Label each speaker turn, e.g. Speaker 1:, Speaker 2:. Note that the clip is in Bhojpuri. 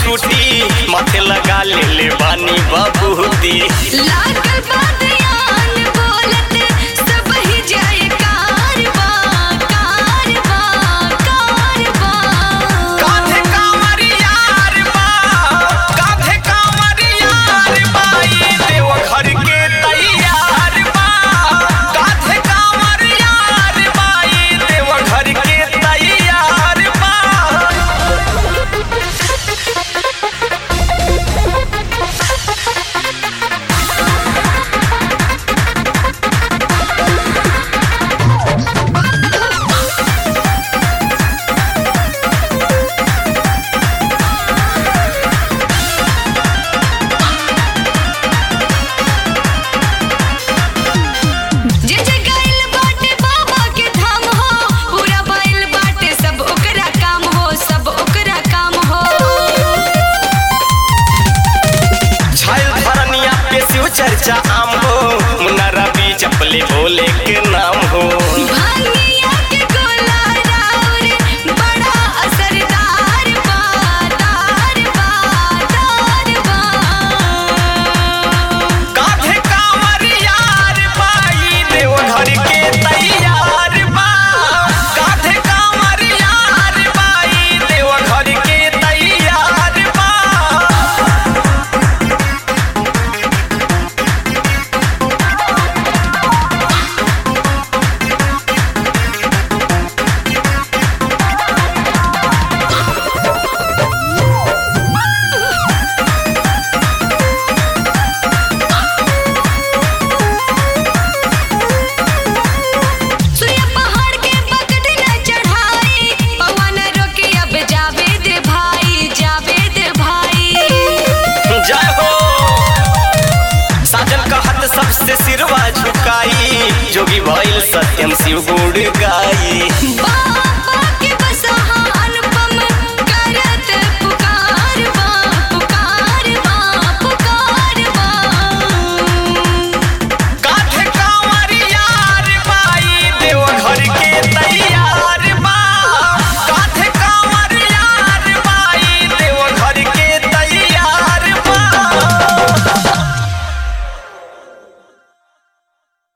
Speaker 1: छुटी माथे लगा ले ले बानी बबूती
Speaker 2: लागल बादयान बोलत सब ही जाए कारवा कारवा कारवा
Speaker 1: काधे कांवर यार बा काधे कांवर यार बा ये देव घर के तैयार बा काधे कांवर यार बा ये देव घर के तैयार बा
Speaker 2: जे जे गइल बाटे बाबा के धाम हो पूरा बैल बाटे सब ओकरा काम हो सब ओकरा काम हो
Speaker 1: छायल धरनिया पे शिव चर्चा आम हो मुन्ना रवि चपले भोले के नाम हो
Speaker 2: भांगिया के गोला राउर बड़ा असरदार बा दार बा दार बा
Speaker 1: काधे कांवर यार बाई देव घर के तैयार बा काधे कांवर यार बाई देव घर के तैयार बा
Speaker 2: सुया पहाड़ के पकड़ न चढ़ाई पवन रोके अब जावे दे भाई जावे दे भाई
Speaker 1: जय हो साजन कहत सबसे सिरवा झुकाई जोगी भइल सत्यम शिव गुड़ गाई